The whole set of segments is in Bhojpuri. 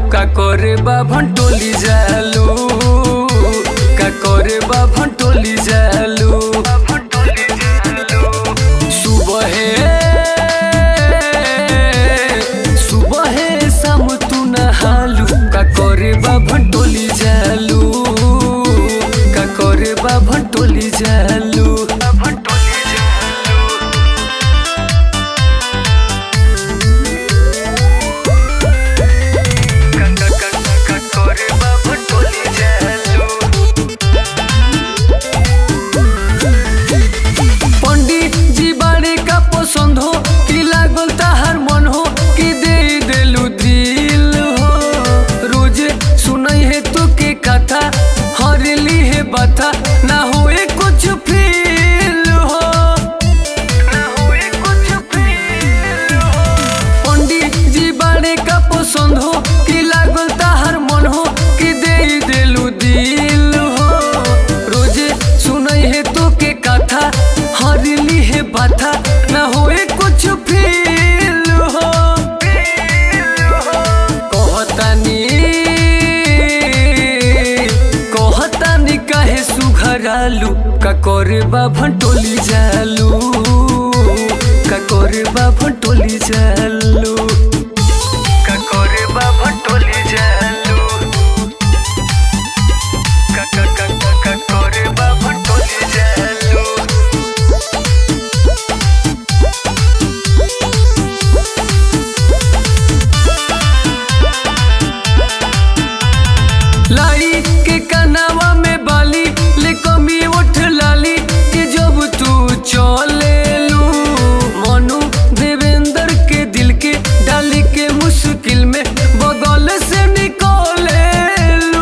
का करे बा भंटोली जालू का करे बा भंटोली जालू सुबह सुबह शाम तू नहालू का करे बा भंटोली जालू का करे बा भंटोली जालू पंडित जी बारे का पसंद हो कि लागल ताहार मन हो कि दे देलू दिल हो रोज सुनई है तो के कथा हरली है बता ना होए कुछ फील हो ना होए कुछ फील हो पंडित जी बारे का पसंद हो कि लागल ताहार मन हो कि दे देलू दिल हो रोजे सुनई है तो के कथा हरली है बाथा ना होए कुछ फील हो कहतानी कहतानी काहे सुघरालू का करे बा भंटोली जालू का करे बा भंटोली जालू का करे बा भंटोली जालू का का का का का करे बा भंटोली जालू लाई के कनावा में बाली ले कमी उठ लाली के जब तू चले लू मनु देवेंद्र के दिल के डाली के मुश्किल में बगल से निकले लू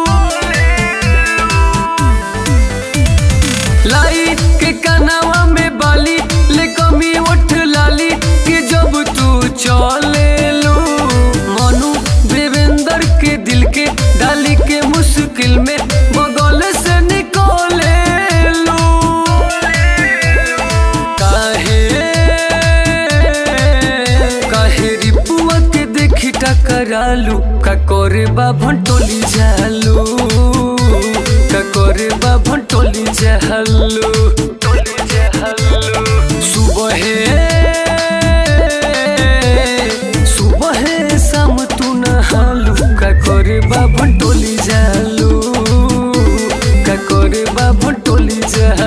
लाई के कनावा में बाली ले कमी उठ लाली के जब तू चले लू मनु देवेंद्र के दिल के डाली के मुश्किल में बगल से निकले लू काहे काहे रिपुआ के देखी टकरालू का करे बा भंटोली जालू का करे बा भंटोली जालू सुबह सुबह शाम तू नहालू का करे बा भंटोली जालू का करे बा भंटोली जालू